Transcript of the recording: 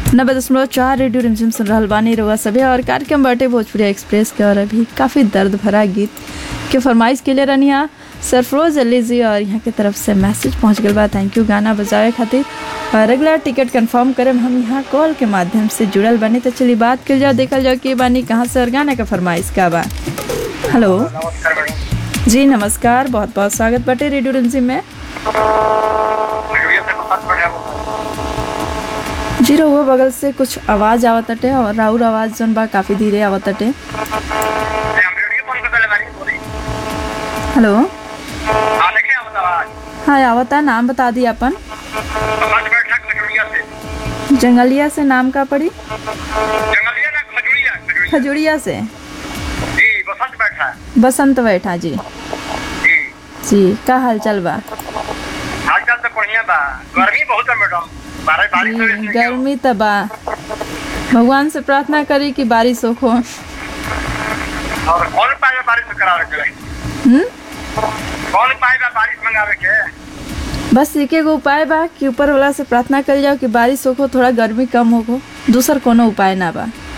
नब्बे दशमलव चार रेडियो रिमझिम सुन रहल बानी रउआ सभे और कार्यक्रम बाटे भोजपुरी एक्सप्रेस के और अभी काफ़ी दर्द भरा गीत के फरमाइश के लिए रनिया सरफरोज अली जी और यहाँ के तरफ से मैसेज पहुँच गल बा थैंक यू गाना बजावे खातिर और अगला टिकट कंफर्म करे हम यहाँ कॉल के माध्यम से जुड़ल बानी तो चलिए बात कर जाओ देखल जाओ कि बानी कहाँ से और गाना का फरमाइश का बा हेलो नमस्कार मैडम जी नमस्कार बहुत बहुत स्वागत बाटे रेडियो रिमझिम में रेडियो से बहुत बढ़िया जी रहुआ बगल से कुछ आवाज़ आवत अटे और राउर आवाज़ जौन बा काफ़ी धीरे आवत अटे हम रेडियो बंद कर पहले बारी बोली हेलो हाँ देखे आप आवाज हाँ आवता नाम बता दी अपन बस बैठा खजूरिया से जंगलिया से नाम का पड़ी जंगलिया ना खजूरिया खजूरिया खजुड़िया से जी बसंत बैठा है बसंत बैठा जी जी जी का हाल चल बा हालचाल तो बढ़िया बा गर्मी बहुत है मैडम बारिश बारिश तो जी, इसमें गर्मी त बा भगवान से प्रार्थना करी कि बारिश हो क्यों? और कौन पाएगा बारिश में करावे के हम्म कौन पाएगा बारिश मंगावे के बस एक एगो उपाय बा कि ऊपर वाला से प्रार्थना करी जाओ कि बारिश हो थोड़ा गर्मी कम हो दूसर कोनो उपाय ना बा